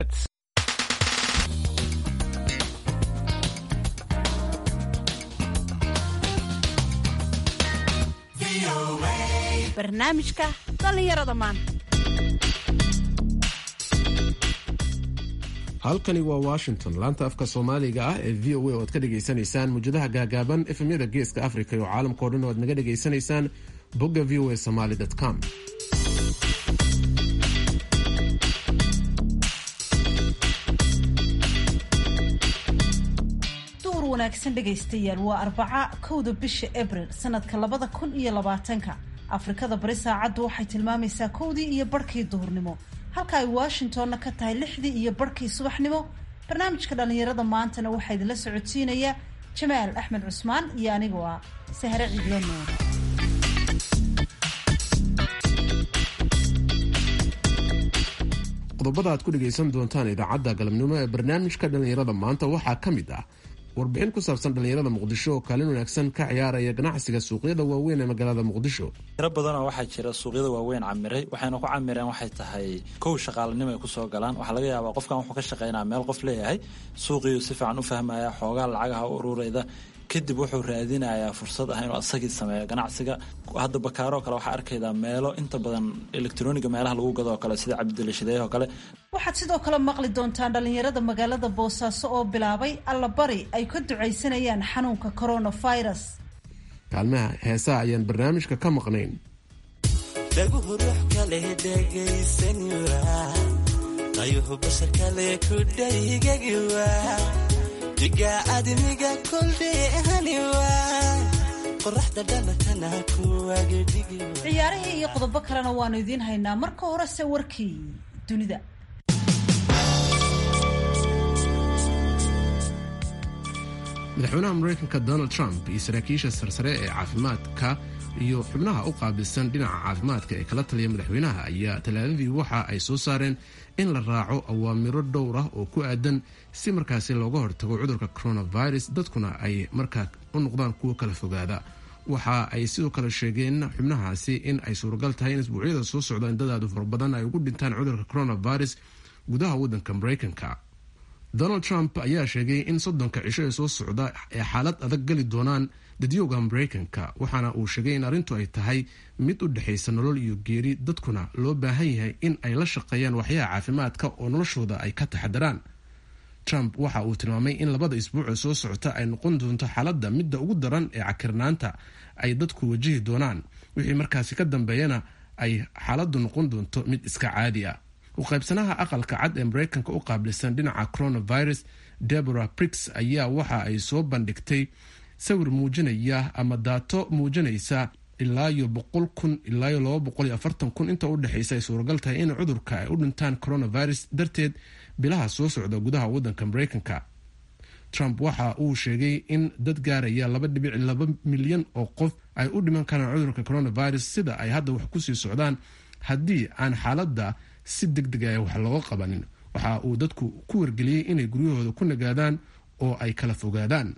barnaamijka dhallinyarada maanta halkani waa washington laanta afka soomaaliga ah ee v o a oo aad ka dhagaysanaysaan muujadaha gaagaaban efemyada geeska africa iyo caalamkao dhan oo aad naga dhagaysanaysaan bogga v o a somaly com duur wanaagsan dhegaystayaal waa arbaca kowda bisha abril sanadka labada kun iyo labaatanka afrikada bari saacaddu waxay tilmaamaysaa kowdii iyo barhkii duhurnimo halka ay washingtonna ka tahay lixdii iyo barhkii subaxnimo barnaamijka dhallinyarada maantana waxaa idinla socodsiinaya jamaal axmed cusmaan iyo anigoo ah sahre cidlo nuur qodobada aad ku dhegaysan doontaan idaacadda galabnimo ee barnaamijka dhallinyarada maanta waxaa ka mid ah warbixin ku saabsan dhallinyarada muqdisho oo kaalin wanaagsan ka ciyaaraya ganacsiga suuqyada waaweyn ee magaalada muqdisho tiro badanoo waxaa jira suuqyada waaweyn camiray waxayna ku camireen waxay tahay kow shaqaalanimo ay kusoo galaan waxaa laga yaabaa qofkan wuxuu ka shaqaynaa meel qof leeyahay suuqiiu si fiican u fahmaya xoogaa lacagaha u ururayda kadib wuxuu raadinayaa fursad ah inuu asagii sameeyo ganacsiga hadda bakaaroo kale waxaa arkaydaa meelo inta badan elektroniga meelaha lagu gado oo kale sida cabdilashideeyah oo kale waxaad sidoo kale maqli doontaan dhallinyarada magaalada boosaaso oo bilaabay allabari ay ka ducaysanayaan xanuunka coronavirus kaalmaha heesaha ayaan barnaamijka ka maqnayn dhaguhu ruux kale dhegaysanwa qayuhu bashar kale ku dhaygagiwa diga admiga koldheehaniwa qoraxda dhalatana kuwagedhigi ciyaarihii iyo qodobo kalena waanu idiin haynaa marka horese warkii dunida madaxweynaha mareykanka donald trump iyo saraakiisha sarsare ee caafimaadka iyo xubnaha u qaabilsan dhinaca caafimaadka ee kala taliya madaxweynaha ayaa talaadadii waxa ay soo saareen in la raaco awaamiro dhowr ah oo ku aadan si markaasi looga hortago cudurka coronavirus dadkuna ay markaa u noqdaan kuwo kala fogaada waxa ay sidoo kale sheegeen xubnahaasi in ay suuragal tahay in isbuucyada soo socda indadaadu fara badan ay ugu dhintaan cudurka coronavirus gudaha waddanka mareykanka donald trump ayaa sheegay in soddonka cisho ee soo socda ee xaalad adag geli doonaan dadyooga mareykanka waxaana uu sheegay in arrintu ay tahay mid u dhexaysa nolol iyo geeri dadkuna loo baahan yahay in ay la shaqeeyaan waxyaha caafimaadka oo noloshooda ay ka taxadaraan trump waxa uu tilmaamay in labada isbuucee soo socota ay noqon doonto xaaladda midda ugu daran ee cakirnaanta ay dadku wajihi doonaan wixii markaasi ka dambeeyana ay xaaladdu noqon doonto mid iska caadi ah uqaybsanaha aqalka cad ee mareykanka u qaabilsan dhinaca coronavirus debora brix ayaa waxa ay soo bandhigtay sawir muujinaya ama daato muujinaysa ilaayo boqol kun ilaayo laba boqol iyo afartan kun inta u dhexaysa ay suuragal tahay in cudurka ay u dhintaan coronavirus darteed bilaha soo socda gudaha waddanka mareykanka trump waxa uu sheegay in dad gaaraya laba dhibic laba milyan oo qof ay u dhiman karaan cudurka coronavirus sida ay hadda wax kusii socdaan haddii aan xaaladda si deg deg ah wax looga qabanin waxa uu dadku ku wargeliyey inay guryahooda ku nagaadaan oo ay kala fogaadaan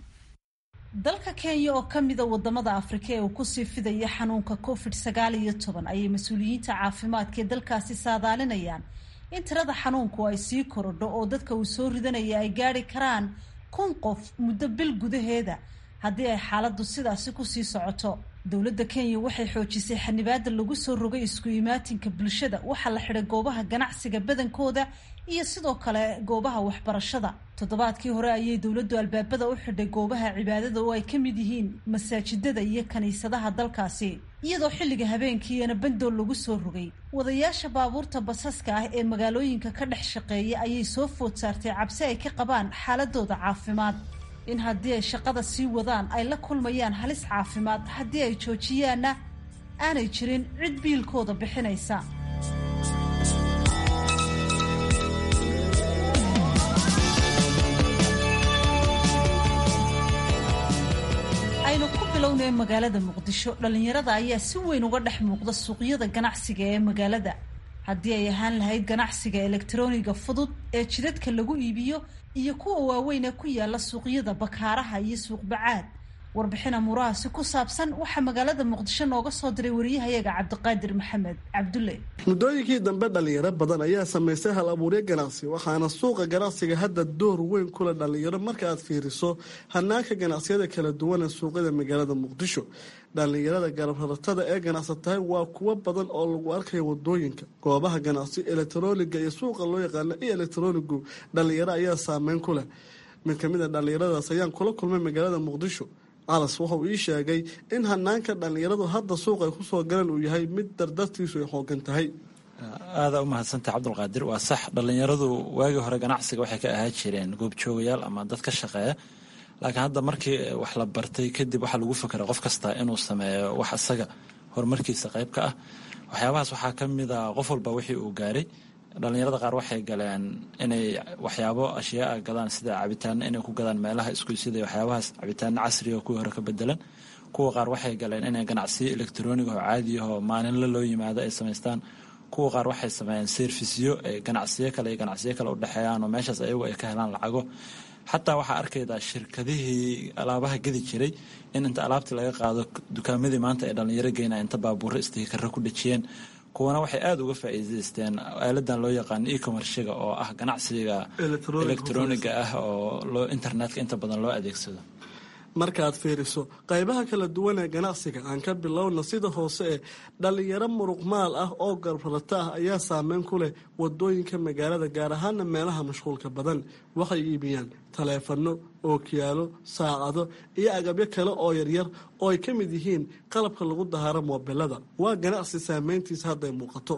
dalka kenya oo ka mida wadamada afrika ee uu kusii fidaya xanuunka covid sagaal iyo toban ayay mas-uuliyiinta caafimaadka ee dalkaasi saadaalinayaan in tirada xanuunku ay sii korodho oo dadka uu soo ridanaya ay gaari karaan kun qof muddo bil gudaheeda haddii ay xaaladdu sidaasi kusii socoto dowladda kenya waxay xoojisay xanibaada lagu soo rogay isku imaatinka bulshada waxaa la xidhay goobaha ganacsiga badankooda iyo sidoo kale goobaha waxbarashada toddobaadkii hore ayay dowladdu albaabada u xidhay goobaha cibaadada oo ay ka mid yihiin masaajidada iyo kiniisadaha dalkaasi iyadoo xilliga habeenkiiyana bandool lagu soo rogay wadayaasha baabuurta basaska ah ee magaalooyinka ka dhex shaqeeya ayay soo food saartay cabsi ay ka qabaan xaaladooda caafimaad in haddii ay shaqada sii wadaan ay la kulmayaan halis caafimaad haddii ay joojiyaanna aanay jirin cid biilkooda bixinaysa aynu ku bilownay magaalada muqdisho dhallinyarada ayaa si weyn uga dhex muuqda suuqyada ganacsiga ee magaalada haddii ay ahaan lahayd ganacsiga elektroniga fudud ee jidadka lagu iibiyo iyo kuwa waaweyn ee ku yaala suuqyada bakaaraha iyo suuqbacaad warbixin amuurahaasi ku saabsan waxaa magaalada muqdisho nooga soo diray wariyahayaga cabdiqaadir maxamed cabdulle muddooyinkii dambe dhalinyaro badan ayaa samaystay hal abuuryo ganacsi waxaana suuqa ganacsiga hadda door weyn kula dhalinyaro marka aad fiiriso hanaanka ganacsiyada kala duwana suuqyada magaalada muqdisho dhalinyarada garabratada ee ganacsatahay waa kuwo badan oo lagu arkayo wadooyinka goobaha ganacsi elektroniga iyo suuqa loo yaqaano iyo elektronigu dhalinyaro ayaa saameyn ku leh mid ka mid a dhallinyaradaas ayaan kula kulmay magaalada muqdisho calas wuxuu ii sheegay in hanaanka dhallinyaradu hadda suuq ay kusoo galeen uu yahay mid dardartiisu ay xoogan tahay aadaa u mahadsantah cabdulqaadir waa sax dhallinyaradu waagii hore ganacsiga waxay ka ahaa jireen goobjoogayaal ama dad ka shaqeeya laakiin hadda markii wax la bartay kadib waxaa lagu fakera qof kasta inuu sameeyo wax isaga horumarkiisa qayb ka ah waxyaabahaas waxaa ka mid a qof walba wixii uu gaaray dhallinyarada qaar waxay galeen inay waxyaabo ashyaaa gadaan sida cabitaano inay ku gadaan meelaha iskuysida waxyaabahaas cabitaano casriga kuwii hore ka bedelan kuwa qaar waxay galeen inay ganacsiyo elektroniga oo caadiyahoo maalinla loo yimaado ay samaystaan kuwa qaar waxay sameeyeen serfisyo ay ganacsiyo kale iyo ganacsiyo kale u dhexeeyaan oo meeshaas ayagu ay ka helaan lacago xataa waxaa arkaydaa shirkadihii alaabaha gedi jiray in inta alaabtii laga qaado dukaamadii maanta ay dhallinyaro geynaa inta baabuuro istiikara ku dhejiyeen kuwana waxay aada uga faa'iidaysteen aaladan loo yaqaano e-commerciga oo ah ganacsiga elektroniga ah oo loo internetka inta badan loo adeegsado markaaad fiiriso qaybaha kala duwan ee ganacsiga aan ka bilowna sida hoose ee dhallinyaro muruqmaal ah oo garbarata ah ayaa saameyn ku leh wadooyinka magaalada gaar ahaana meelaha mashquulka badan waxay iibiyaan taleefano ookiyaalo saacado iyo agabyo kale oo yaryar oo ay ka mid yihiin qalabka lagu dahaaro moobilada waa ganacsi saameyntiisa hadday muuqato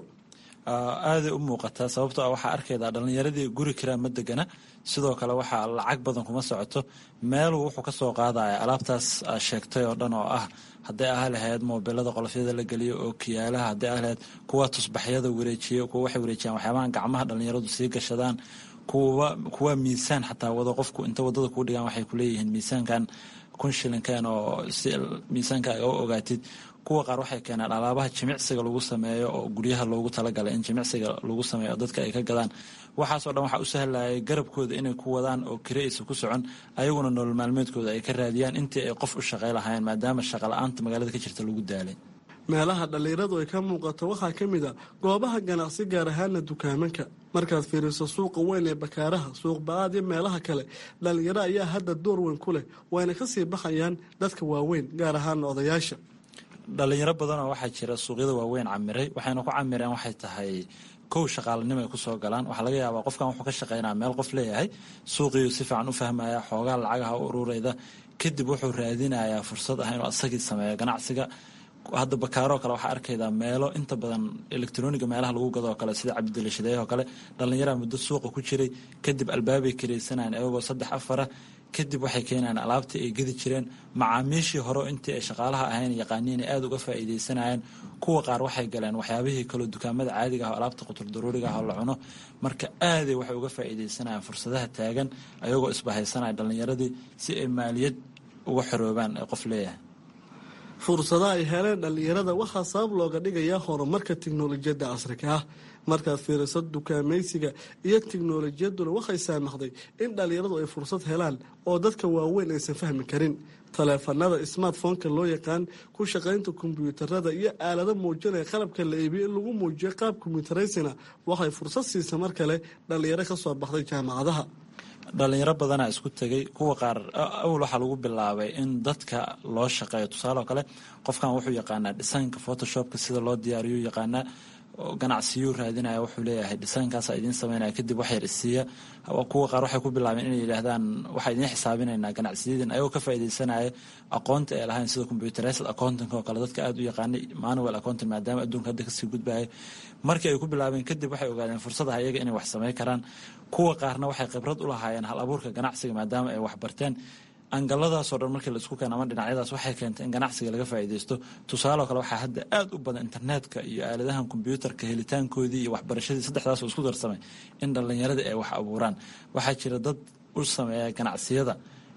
aaday u muuqataa sababtoo ah waxaa arkaydaa dhallinyaradii guri kiraa ma degana sidoo kale waxaa lacag badan kuma socoto meeluu wuxuu ka soo qaadaya alaabtaas sheegtay oo dhan oo ah hadday ah lahayd moobilada qolofyada la geliyo oo kiyaalaha hadday ah lahayd kuwa tusbaxyada wareejiya kuwa waxay wareejiyaan waxyaabaha gacmaha dhallinyaradu sii gashadaan kuwa kuwa miisaan xataa wado qofku inta wadada kuu dhigaan waxay kuleeyihiin miisaankan kun shilinkeen oo si miisaanka aga ogaatid kuwa qaar waxay keenaan alaabaha jimicsiga lagu sameeyo oo guryaha loogu talagalay in jimicsiga lagu sameeyo oo dadka ay ka gadaan waxaasoo dhan waxaa u sahlayay garabkooda inay ku wadaan oo kiraysa ku socon ayaguna nolol maalmeedkooda ay ka raadiyaan intii ay qof u shaqay lahaayeen maadaama shaqa la-aanta magaalada ka jirta lagu daalay meelaha dhallinyaradu ay ka muuqato waxaa ka mid a goobaha ganacsi gaar ahaana dukaamanka markaad fiiriso suuqa weyn ee bakaaraha suuq ba-aad iyo meelaha kale dhallinyaro ayaa hadda door weyn ku leh wayna kasii baxayaan dadka waaweyn gaar ahaana odayaasha dhalinyaro badanoo waxaa jira suuqyada waaweyn camiray waxayna ku camireen waxay tahay kow shaqaalanimo ay kusoo galaan waxaa laga yaabaa qofkan wuxuu ka shaqeynaa meel qof leeyahay suuqiiu si fiican u fahmaya xoogaa lacagaha u ururayda kadib wuxuu raadinayaa fursad ah inuu asagii sameeyo ganacsiga hadda bakaaroo kale waxaa arkaydaa meelo inta badan elektroniga meelaha lagu gado oo kale sida cabdilashadeey oo kale dhallinyaraa muddo suuqa ku jiray kadib albaabay karaysanayaan iyagoo saddex afara kadib waxay keenayaan alaabtii ay gedi jireen macaamiishii hore intii ay shaqaalaha ahayn yaqaaniin ay aada uga faa'iidaysanayeen kuwa qaar waxay galeen waxyaabihii kaloo dukaamada caadiga ah oo alaabta qutur daruuriga ah oo la cuno marka aaday waxay uga faa'iidaysanayaan fursadaha taagan ayagoo isbahaysanaya dhallinyaradii si ay maaliyad uga xoroobaan ee qof leeyahay fursadaha ay heleen dhallinyarada waxaa sabab looga dhigayaa horumarka tiknolojiyadda casriga ah markaad fiiriso dukaamaysiga iyo tiknolojiyaduna waxay saamaxday in dhallinyaradu ay fursad helaan oo dadka waaweyn aysan fahmi karin taleefanada smartphoneka loo yaqaan ku shaqaynta kombyuutarada iyo aalado muujinaya qalabka la iibiyo in lagu muujiyo qaab kombyutaraysina waxay fursad siisa mar kale dhallinyaro ka soo baxday jaamacadaha dhalinyaro badanaa isku tegay kuwa qaar awal waxaa lagu bilaabay in dadka loo shaqeeyo tusaale oo kale qofkan wuxuu yaqaanaa dhisaynka photoshopka sida loo diyaariyo yaqaanaa ganacsiyuu raadinaya wuxuu leeyahay dhisaynkaasa idiin sameynaya kadib wax yar isiiya kuwa qaar waxay ku bilaabeen inay yidhaahdaan waxaa idiin xisaabinaynaa ganacsiyadin ayagoo ka faaidaysanaya aqoonta ay lahayn sida computerized accounting oo kale dadka aada u yaqaanay manual accounting maadaama adduunka hadda kasii gudbaya markii ay ku bilaabeen kadib waxay ogaadeen fursadaha iyaga inay wax samey karaan kuwa qaarna waxay khibrad u lahaayeen hal abuurka ganacsiga maadaama ay wax barteen angaladaasoo dhan markii laisku keena ama dhinacyadaas waxay keentay in ganacsiga laga faa'iidaysto tusaaloo kale waxaa hadda aada u badan internetka iyo aaladahan kombyuutarka helitaankoodii iyo waxbarashadii saddexdaasoo isku darsamay in dhallinyaradii ay wax abuuraan waxaa jira dad u sameeya ganacsiyada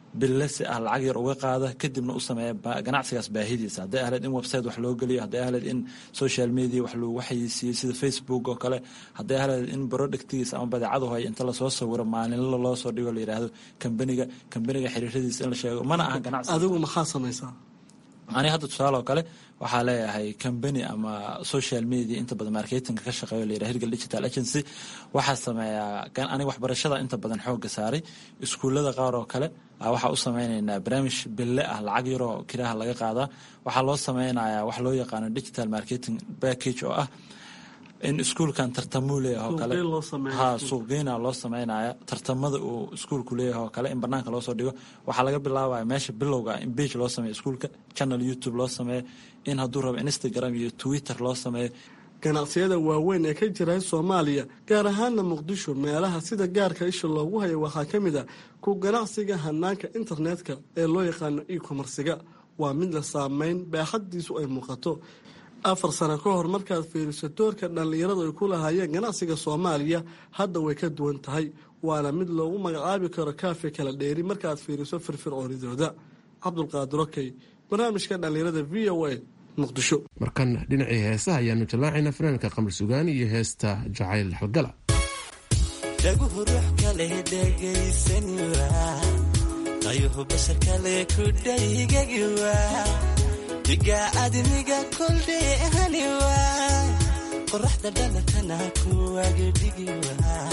bille si ah lacag yar uga qaada kadibna u sameeya ganacsigaas baahidiisa hadday ahleed in website wax loo geliyo hadday ahleed in social media wax loogu xayeysiiyo sida facebook oo kale hadday ahleed in productigiisa ama badeecadu hay inta lasoo sawiro maalinla loo soo dhigo la yidhaahdo kambaniga kambaniga xiriiradiisa in la sheego mana aha ganacsi adigu maxaa samaysaa aniga hadda tusaale oo kale waxaa leeyahay combany ama social media inta badan marketinga ka shaqeeyo la yidhaha hirgal digital agency waxaa sameeyaa aniga waxbarashada inta badan xooga saaray iskuullada qaar oo kale waxaa u sameynaynaa barnaamij bille ah lacag yaroo kiraha laga qaadaa waxaa loo sameynayaa wax loo yaqaano digital marketing package oo ah in iskuulkan tartamuu leeyahay oo kale ha suuqgeyna loo sameynaya tartamada uu iskuulku leeyahay oo kale in banaanka loo soo dhigo waxaa laga bilaabaya meesha bilowga in bage loo sameeyo iskuulka channel youtube loo sameeyo in hadduu rabo instagram iyo twitter loo sameeyo ganacsiyada waaweyn ee ka jira soomaaliya gaar ahaana muqdisho meelaha sida gaarka isha loogu hayo waxaa ka mid a ku ganacsiga hanaanka internetka ee loo yaqaano e-commersiga waa mid la saameyn baaxaddiisu ay muuqato afar sano ka hor markaad fiiriso doorka dhallinyaradu ay ku lahaayeen ganacsiga soomaaliya hadda way ka duwan tahay waana mid loogu magacaabi karo kaafe kala dheeri markaad fiiriso firfircoonidooda cabdulqaadir okey barnaamijka dhallinyarada v o a muqdisho markan dhinacii heesaha ayaanu jallaacaynaa fanaanka qamar sugaan iyo heesta jacayl halgala dhaguhu ruux kale dhegaysanwa qayuhu bashar kale ku dhaygagiwa diga admiga koldheehaniwa qoraxda dhalatana kuwagedhigiwa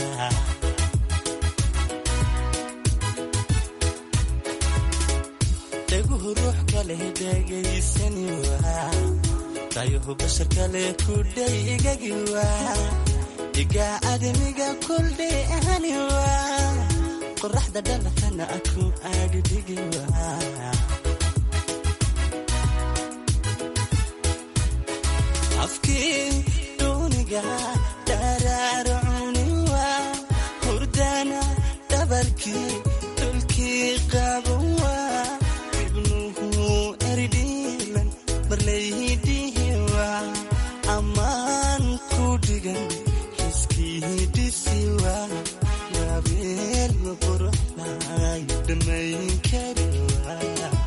dhaguhu ruux kale dhegaysaniwa qayuhu bashar kale ku dhaygagiwa diga admiga koldheehaniwa qoraxda dhalatana ku agdhigiwa afkii duuniga dharaarcuniwa hurdana dhabarkii dhulkii qabawa ibnuhu erdhiilan marlaydhihiwa ammaan ku dhigan xiskii dhisiwa yabeel quruxlay dhammayn kariwa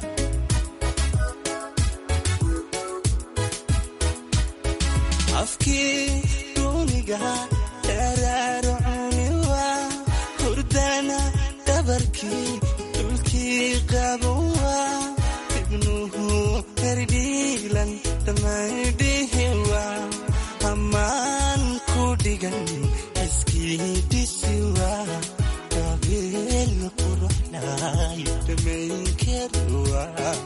afkii duuniga dharaarcuniwa hurdana dhabarkii dhulkii qabawa ibnuhu herdhiilan dhammaydhihiwa ammaan ku dhigan iskii dhisiwa gabeel quruxlay dhammayn kariwa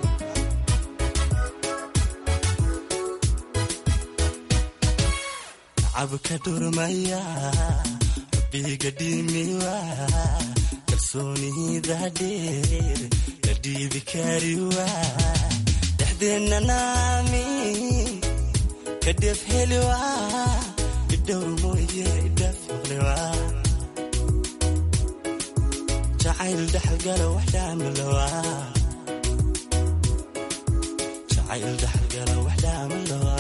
cabka dhurmaya biga dhimiwa kalsoonida dheer la dhiibi kariwa dhexdeenna naami kadhef heliwa idhowr mooye idhaflewa jacayl dhaxalgala wax dhaamalowa jacayl dhaxalgala wax dhaamalowa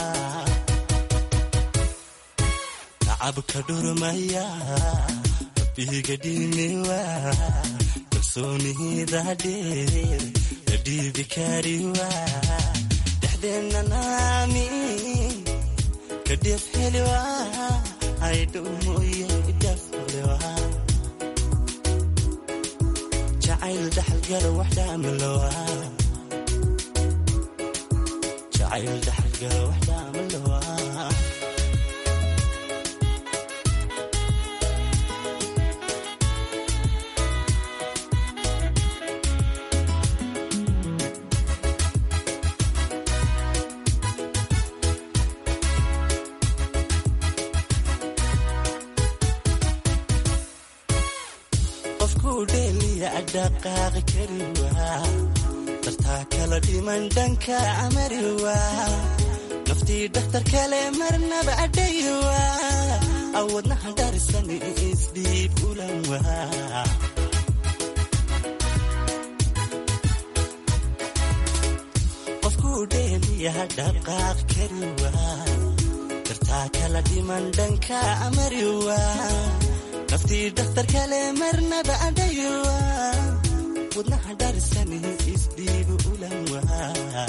cabka dhurmaya biga dhimiwa kalsoonida dheer la dhiibi kariwa dhexdeenna naami kadhef heliwa aydhow mooye idhaflewa jacayl dhaxalgala wax dhaamalowa jacayl dhaxalgala wax dhaamalowa dhaqaaqi kariwa dartaa kala dhiman dhanka amariwa naftii dhakhtar kale marnaba adhayiwa awadnaha dharisan isdhiib ulanwa qofkuu dheeliya dhaqaaq kariwa dartaa kala dhiman dhanka amariwa naftii dhakhtar kale marnaba adhayiwa wadnaha dharsani isdhiibu ulan waa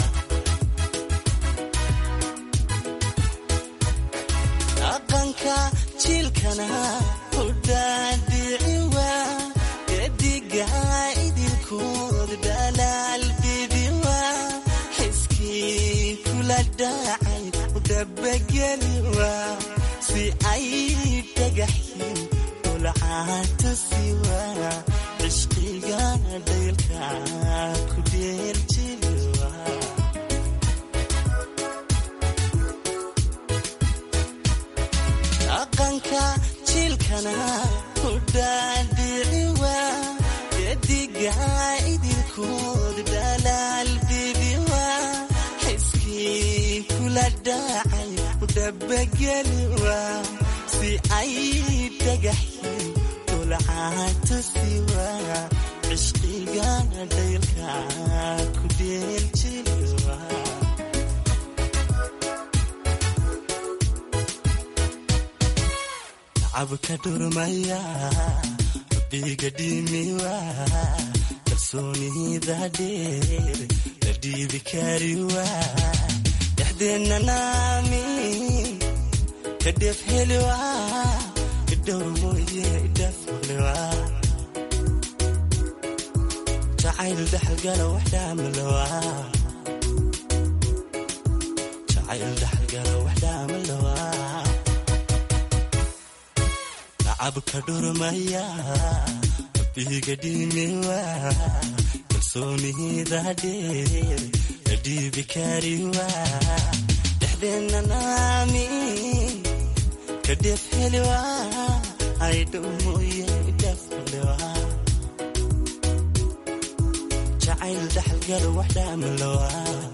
dhaqanka jiilkana hudhaadhici waa gediga idinkood dhalaal bibi waa xiskii kula dhacay udhabageli waa si ay dhagaxyin ulcaatusi waa cishqiga dhaylka ku dheeljili waa dhaqanka jiilkana hudhaadhici waa gediga idinkood dhalaal bibi waa xiskii kula dhacay udhabageli waa si ay dhagaxyin ulcaatusi waa cishqiga dhaylka ku dheeljili waa cabka dhurmaya biga dhimiwa kalsoonida dheer la dhiibi kariwa dhexdeenna naami kadheef heliwa idhowr mooye idhaflewa jacayl dhaxalgala wax dhaamalawa jacayl dhaxalgala wax dhaamalawa cabka dhurmaya biga dhimiwa kalsoonida dheer la dhiibi kariwa dhexdeenna naami kadheef heliwa aydhow mooye dhaflewa jacayl dhaxalgala wax dhaamalawa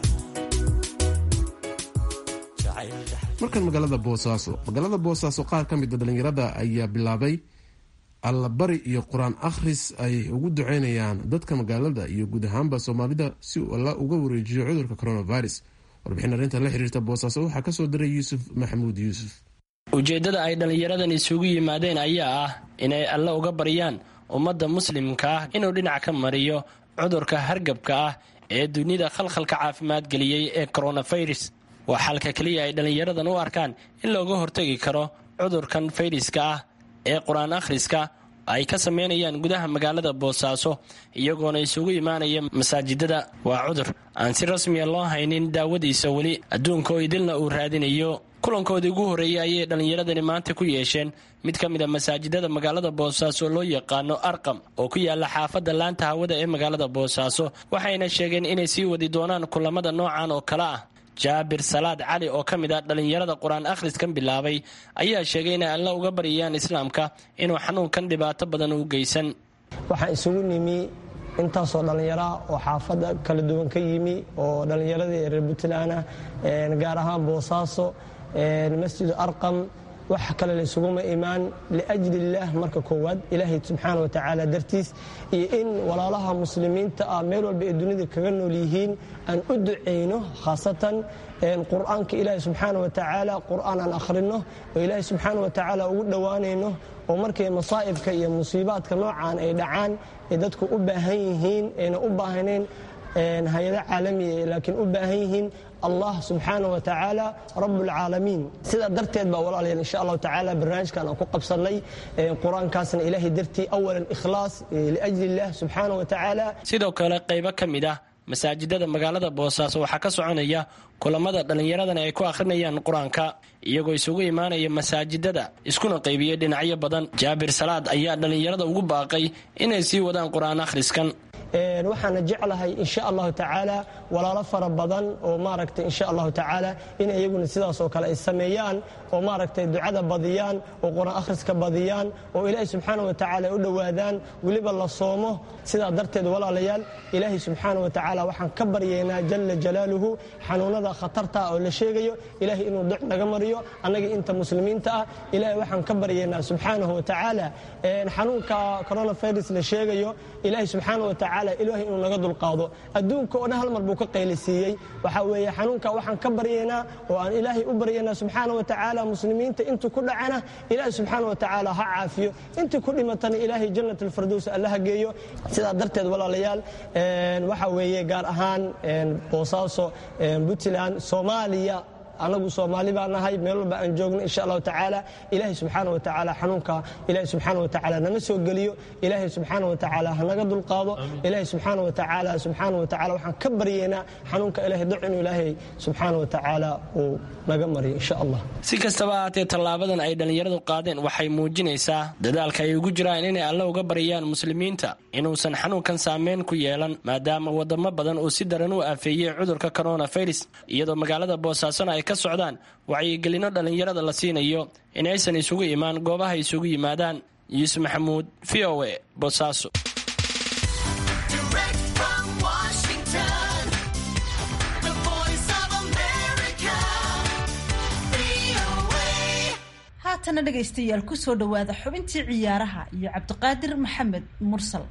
markan magaalada boosaaso magaalada boosaaso qaar ka mida dhalinyarada ayaa bilaabay allabari iyo qur-aan akhris ay ugu duceynayaan dadka magaalada iyo guud ahaanba soomaalida si uu alla uga wareejiyo cudurka coronavirus warbixin arrintan la xiriirta boosaaso waxaa kasoo diray yuusuf maxamuud yuusuf ujeeddada ay dhallinyaradan isugu yimaadeen ayaa ah inay alle uga baryaan ummadda muslimka ah inuu dhinac ka mariyo cudurka hargabka ah ee dunida khalkhalka caafimaad geliyey ee coronavirus waa xalka keliya ay dhallinyaradan u arkaan in looga hortegi karo cudurkan fayriska ah ee qur-aan akhriska ay ka sameynayaan gudaha magaalada boosaaso iyagoona isugu imaanaya masaajidada waa cudur aan si rasmiya loo haynin daawadiisa weli adduunka oo idilna uu raadinayo kulankoodii ugu horreeyey ayay dhallinyaradani maanta ku yeesheen mid ka mid a masaajidada magaalada boosaaso loo yaqaano arqam oo ku yaala xaafadda laanta hawada ee magaalada boosaaso waxayna sheegeen inay sii wadi doonaan kulamada noocan oo kale ah jaabir salaad cali oo ka mid ah dhallinyarada qur-aan akhriskan bilaabay ayaa sheegay inay alla uga baryayaan islaamka inuu xanuunkan dhibaato badan u geysan waxaan isugu nimi intaasoo dhallinyaraah oo xaafadda kala duwan ka yimi oo dhallinyaradii reer puntland ah gaar ahaan boosaaso masjidu arqam wax kale laysuguma imaan liajli illaah marka koowaad ilaahay subxaana watacaala dartiis iyo in walaalaha muslimiinta ah meel walba ee dunida kaga nool yihiin aan u ducayno khaasatan qur'aanka ilaahay subxaana watacaala qur'aan aan akhrino oo ilaahay subxaana watacaala ugu dhowaanayno oo markay masaa'ibka iyo musiibaadka noocaan ay dhacaan ay dadku u baahan yihiin ayna u baahnayn hay-ado caalamiya laakiin u baahan yihiin allah subxaana wa tacaala rabbulcaalamiin sidaa darteed baa walaalayaal insha allahu tacaala barnaamijkan aan ku qabsannay qur-aankaasna ilaahay dartii awalan ikhlaas liajli illah subxaana wa tacaala sidoo kale qaybo ka mid ah masaajidada magaalada boosaaso waxaa ka soconaya kulamada dhallinyaradan ay ku akhrinayaan qur-aanka iyagoo isugu imaanaya masaajidada iskuna qaybiyey dhinacyo badan jaabir salaad ayaa dhallinyarada ugu baaqay inay sii wadaan qur-aan akhriskan waxaana jeclahay insha allahu tacaala walaalo fara badan oo maaragtay insha allahu tacaala in iyaguna sidaasoo kale ay sameeyaan oo maaragtay ducada badiyaan oo qur-aan akhriska badiyaan oo ilaahay subxaana wa tacaala ay u dhowaadaan weliba la soomo sidaa darteed walaalayaal ilaahay subxaana wa tacaala waxaan ka baryaynaa jalla jalaaluhu xanuunada khatarta oo la sheegayo ilaahay inuu duc naga mariyo annaga inta muslimiinta ah ilaahay waxaan ka baryaynaa subxaanahu wa tacaala xanuunka coronavirus la sheegayo ilaahay subxaana wa tacaala tacaala ilaahay inuu naga dulqaado adduunka oo dhan hal mar buu ka qaylisiiyey waxaa weeye xanuunka waxaan ka baryaynaa oo aan ilaahay u baryaynaa subxaana wa tacaala muslimiinta intuu ku dhacana ilaahay subxaana wa tacaala ha caafiyo intii ku dhimatana ilaahay jannat alfardows allaha geeyo sidaa darteed walaalayaal waxaa weeye gaar ahaan boosaaso puntland soomaaliya anagu soomaali baa nahay meel walba aan joogno insha allahu tacaala ilaahay subxaana wa tacaala xanuunka ilaahay subxaana wa tacaala nama soo geliyo ilaahay subxaana wa tacaala hanaga dulqaado ilaahay subxaana wa tacaala subxaana wa tacaala waxaan ka baryaynaa xanuunka ilaahay doc inuu ilaahay subxaana wa tacaala uu naga mariyo insha allah si kastaba ahaatee tallaabadan ay dhallinyaradu qaadeen waxay muujinaysaa dadaalka ay ugu jiraan inay alle uga baryaan muslimiinta inuusan xanuunkan saameyn ku yeelan maadaama wadamo badan uu si daran u afeeyey cudurka coronavirus iyadoo magaalada boosaasona ay ka socdaan wacyigelino dhallinyarada la siinayo in aysan isugu imaan goobaha isugu yimaadaan yuusuf maxamuud v o a boosaaso haatana dhegaystayaal ku soo dhowaada xubintii ciyaaraha iyo cabdiqaadir maxamed mursal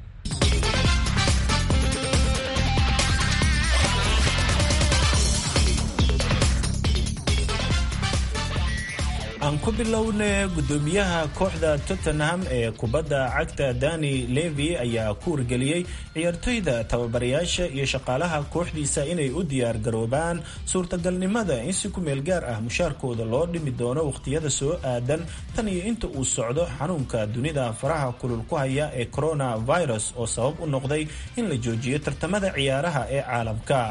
aan ku bilowne gudoomiyaha kooxda tottenham ee kubadda cagta dani levi ayaa ku wargeliyey ciyaartoyda tababarayaasha iyo shaqaalaha kooxdiisa inay u diyaar garoobaan suurtagalnimada in si ku meel gaar ah mushaarkooda loo dhimi doono wakhtiyada soo aadan tan iyo inta uu socdo xanuunka dunida faraha kulul ku haya ee coronavirus oo sabab u noqday in la joojiyo tartamada ciyaaraha ee caalamka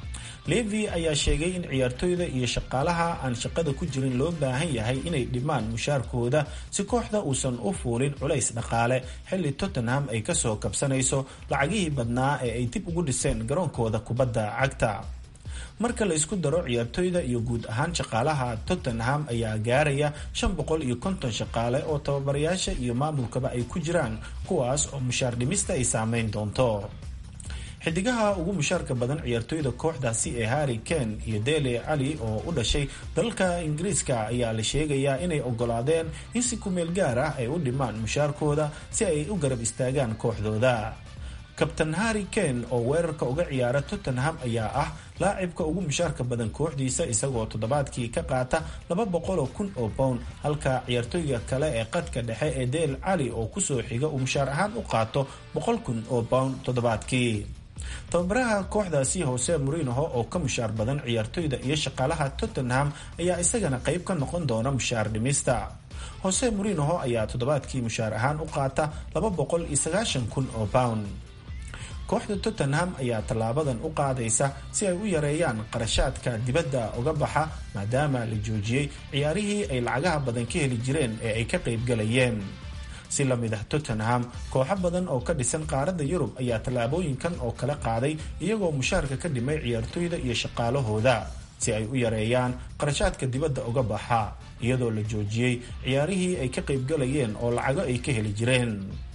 levi ayaa sheegay in ciyaartoyda iyo shaqaalaha aan shaqada ku jirin loo baahan yahay inay dhimaan mushaarkooda si kooxda uusan u fuulin culays dhaqaale xilli tottenham ay kasoo kabsanayso lacagihii badnaa ee ay dib ugu dhiseen garoonkooda kubadda cagta marka la isku daro ciyaartoyda iyo guud ahaan shaqaalaha tottenham ayaa gaaraya shan boqol iyo konton shaqaale oo tababarayaasha iyo maamulkaba ay ku jiraan kuwaas oo mushaar dhimista ay saameyn doonto xidigaha ugu mushaarka badan ciyaartoyda kooxdaasi ee harry kane iyo dele cali oo u dhashay dalka ingiriiska ayaa la sheegayaa inay ogolaadeen in si kumeel gaar ah ay u dhimaan mushaarkooda si ay u garab istaagaan kooxdooda kabtan harry kane oo weerarka uga ciyaara tottenham ayaa ah laacibka ugu mushaarka badan kooxdiisa isagoo toddobaadkii ka qaata laba boqoloo kun oo pound halka ciyaartoyga kale ee qadka dhexe ee del cali oo kusoo xiga uu mushaar ahaan u qaato boqol kun oo pound toddobaadkii tababaraha kooxdaasi hoose murinoho oo ka mushaar badan ciyaartoyda iyo shaqaalaha tottenham ayaa isagana qayb ka noqon doona mushaar dhimista hose murinoho ayaa toddobaadkii mushaar ahaan u qaata laba boqol iyo sagaashan kun oo pound kooxda tottenham ayaa tallaabadan u qaadaysa si ay u yareeyaan qarashaadka dibadda uga baxa maadaama la joojiyey ciyaarihii ay lacagaha badan ka heli jireen ee ay ka qaybgalayeen si la mid ah tottenham kooxo badan oo ka dhisan qaaradda yurub ayaa tallaabooyinkan oo kala qaaday iyagoo mushaarka ka dhimay ciyaartoyda iyo shaqaalahooda si ay u yareeyaan qarashaadka dibadda uga baxa iyadoo la joojiyey ciyaarihii ay ka qaybgalayeen oo lacago ay ka heli jireen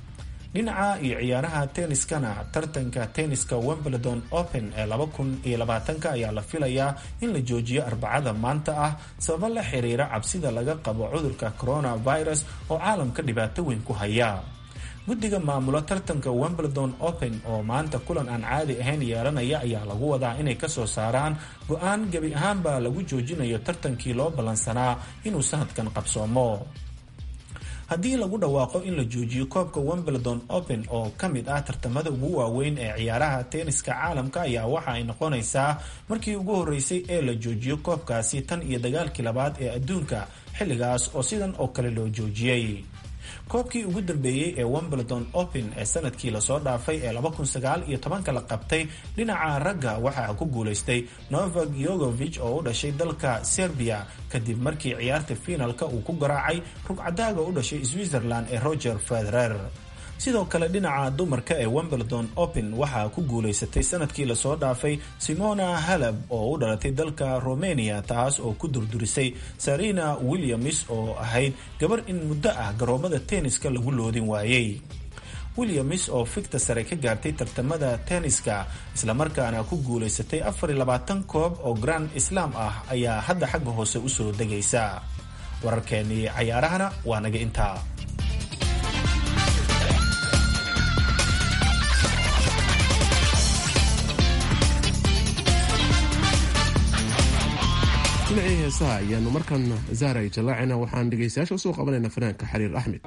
dhinaca iyo ciyaaraha tenniskana tartanka tenniska wimbledon open ee laba kun iyo labaatanka ayaa la filayaa in la joojiyo arbacada maanta ah sababo la xiriira cabsida laga qabo cudurka coronavirus oo caalamka dhibaato weyn ku haya guddiga maamula tartanka wimbledon open oo maanta kulan aan caadi ahayn yeelanaya ayaa lagu wadaa inay kasoo saaraan go-aan gebi ahaanba lagu joojinayo tartankii loo ballansanaa inuu sanadkan qabsoomo haddii lagu dhawaaqo in la joojiyo koobka wimbledon open oo ka mid ah tartamada ugu waaweyn ee ciyaaraha tenniska caalamka ayaa waxa ay noqonaysaa markii ugu horeysay ee la joojiyo koobkaasi tan iyo dagaalkii labaad ee adduunka xilligaas oo sidan oo kale loo joojiyey koobkii ugu dambeeyey ee wimbledon open ee sanadkii lasoo dhaafay ee laba kun sagaal iyo tobanka la qabtay dhinaca ragga waxaa ku guulaystay novak yogovich oo u dhashay dalka serbia kadib markii ciyaarta fiinalka uu ku garaacay rugcadaaga u dhashay switzerland ee roger federer sidoo kale dhinaca dumarka ee wimbledon open waxaa ku guulaysatay sanadkii lasoo dhaafay simona halab oo u dhalatay dalka romania taas oo ku durdurisay sarina williams oo ahayd gabar in muddo ah garoomada tenniska lagu loodin waayey williams oo figta sare ka gaartay tartamada tenniska islamarkaana ku guulaysatay afar iyo labaatan koob oo grand islam ah ayaa hadda xagga hoose usoo degaysa wararkeenii cayaarahana waa naga intaa heesaha ayaanu markan zahra ay jallaacina waxaan dhegaystayaasha usoo qabanayna fanaanka xariir axmed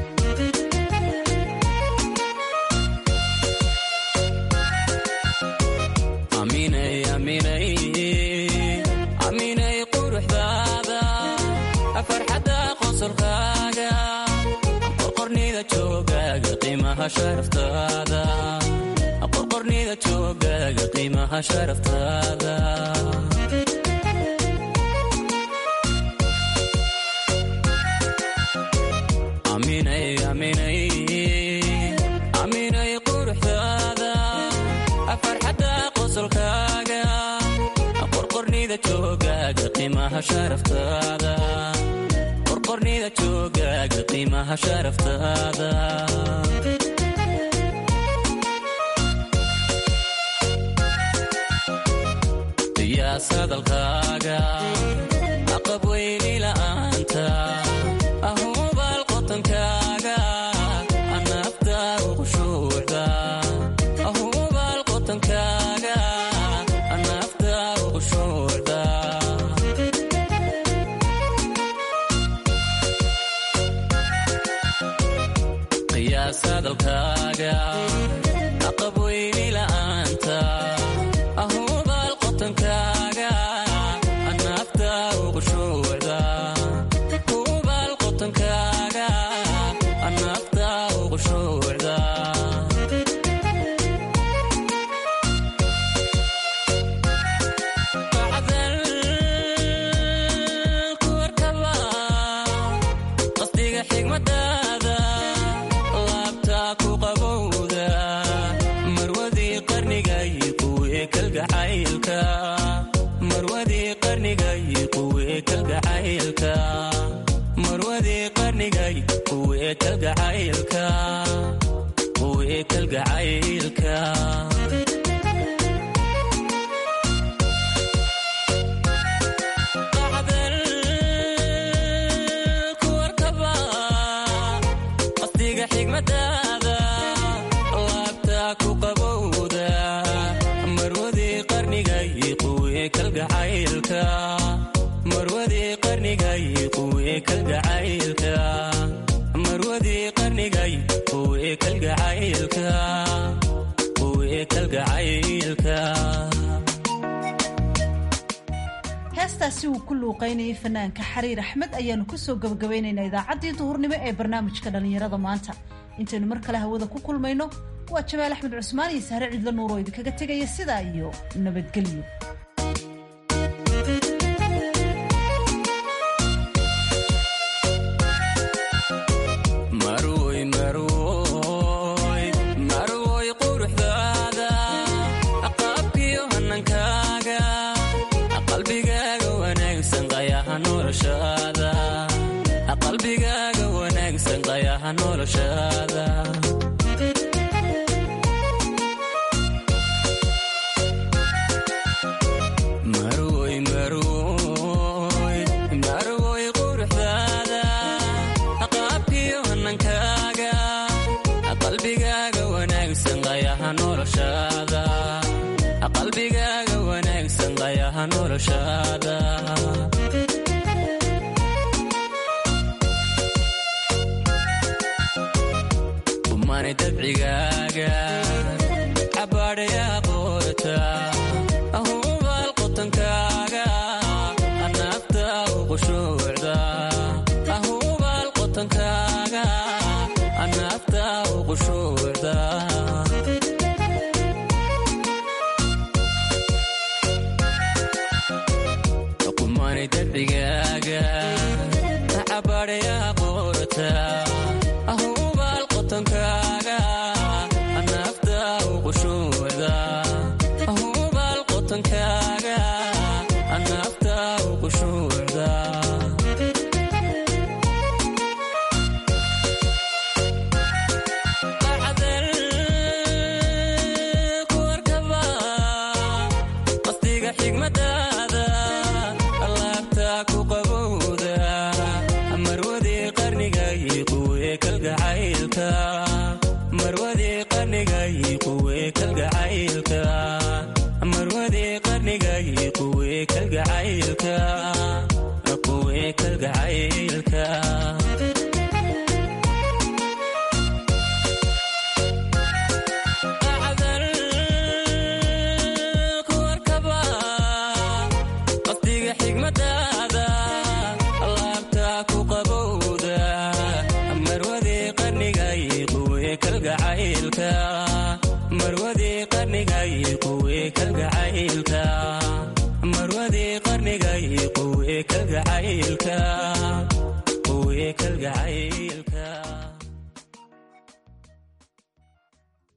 aminay quruxdaada farxadda qosolkaaga qorqornida joogaaga qiimaha sharaftaada qorqornida joogaaga qiimaha sharaftaada aminay aminay aminay quruxdaada farxadda qosolkaaga qorqornida joogaaga qiimaha sharaftaada qorqornida joogaaga qiimaha sharaftaada qiyaas hadalkaaga aqab weyni la'aanta ahubaal qotankaaga anafta uqushuucda ahubaal qotankaaga anafta uqushuucda qiyaas hadalkaaga aqab weyni la'aanta ahubaal qotankaaga anafta uqushuucda hubaal qotankaaga anafta uqushuucda qasdiga xigmadaada laabta ku qabowda marwadii qarnigay quwee kalgacaylka marwadii qarnigay quwee kalgacaylka marwadii qarnigay quwee kalgacaylka quwee kalgacaylka qasdiga xigmadaada laabta ku qabowda marwadii qarnigay quwee kalgacaylka marwadii qarnigay quwee kalgacaylka marwadii qarnigay quwee kalgacaylka quwee kalgacaylka heestaasi uu ku luuqaynayay fanaanka xariir axmed ayaanu kusoo gabagabaynaynaa idaacaddii duhurnimo ee barnaamijka dhallinyarada maanta intaynu mar kale hawada ku kulmayno waa jamaal axmed cusmaan iyo sahre cidlo nuur oo idinkaga tegaya sidaa iyo nabadgelyo marwoy marwoy marwoy quruxdaada qaabkiyo hanankaaga qalbigaaga wanaagsan qayaha noloshaada qalbigaaga wanaagsan qayaha noloshaada marwoy marwoy marwoy quruxdaada qaabkiyo hanankaaga qalbigaaga wanaagsan qayaha noloshaada qalbigaaga wanaagsan qayaha noloshaada umani dabcigaaga cabaadhayaa qoorta ahubaal qotankaaga anaafta uqushuucda ahubaal qotankaaga anaafta uqushuucda kumani dabcigaaga cabaadhayaa qoorta ahubaal qotankaaga anaafta uqushuucda ahubaal qotankaaga anaafta uqushuucda qasdiga xigmadaada laabta ku qabowda marwadii qarnigay quwee kalgacaylka marwadii qarnigay quwee kalgacaylka marwadii qarnigay quwee kalgacaylka quwe kalgacaylka qasdiga xigmadaada laabta ku qabowda marwadii qarnigay quwe kalgacaylka marwadii qarnigay quwe kalgacaylka marwadii qarnigay quwe kalgacaylka quwe kalgacaylka